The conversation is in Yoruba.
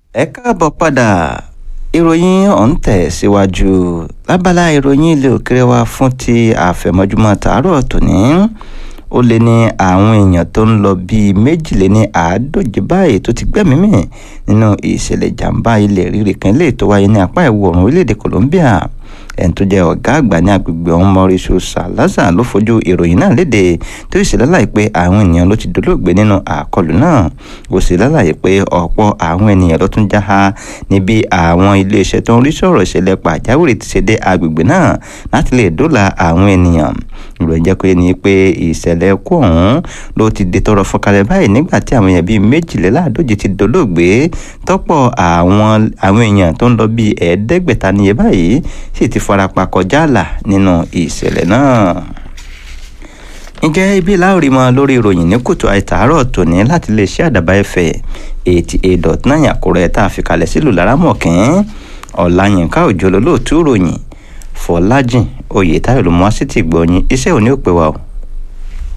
ẹ káàbọ̀ padà ìròyìn ọ̀hún tẹ̀ síwájú lábala ìròyìn ilé òkèrè wa fún ti àfẹ̀mọ́júmọ́ tàárọ̀ tòní ó lé ní àwọn èèyàn tó ń lọ bíi méjìléní àádóje báyìí tó ti gbẹ́mìí mì nínú ìṣẹ̀lẹ̀ ìjàmbá ilẹ̀ rírì kan lè tó wáyé ní apá ìwọ̀ oòrùn orílẹ̀-èdè Colombia ẹni tó jẹ́ ọ̀gá àgbà ní agbègbè ọ̀hún Mauricio Salazar ló fojú ìròyìn náà léde tó sì lálàyé pé àwọn ènìyàn ló ti dolóògbé nínú àkọlù náà ó sì lálàyé pé ọ̀pọ̀ àwọn ènìyàn ló tún já ha níbi àwọn iléeṣẹ́ tó ń rí sọ̀rọ̀ ìṣẹ̀lẹ̀ pàjáwìrì ti ṣe dé agbègbè náà láti lè dóòlà àwọn ènìyàn ìròyìn jẹ́ pé ní pé ìṣẹ̀lẹ̀ ẹkú ọ̀hún ló ti di tọrọ fọkalẹ̀ báyìí nígbà tí àwọn èèyàn bíi méjìléláàádóje ti dolóògbé tọ́pọ̀ àwọn àwọn èèyàn tó ń lọ bíi ẹ̀ẹ́dẹ́gbẹ̀ta níye báyìí sì ti farapa kọjá àlà nínú ìṣẹ̀lẹ̀ náà ǹjẹ́ ibi láòrí mọ lórí ìròyìn ní kùtù àìtàárọ̀ tòní láti lè ṣe àdàbà ẹ̀fẹ̀ eighty eight dot nine àkúrẹ́ tá a fi kalẹ̀ sílùú lárámọ̀kín ọ̀làyínká òjò lólóòtú ìròyìn fọlájìn oyètáyọ̀ ló mú wá sí ti gbọ̀nyìn iṣẹ́ òní ò pé wa o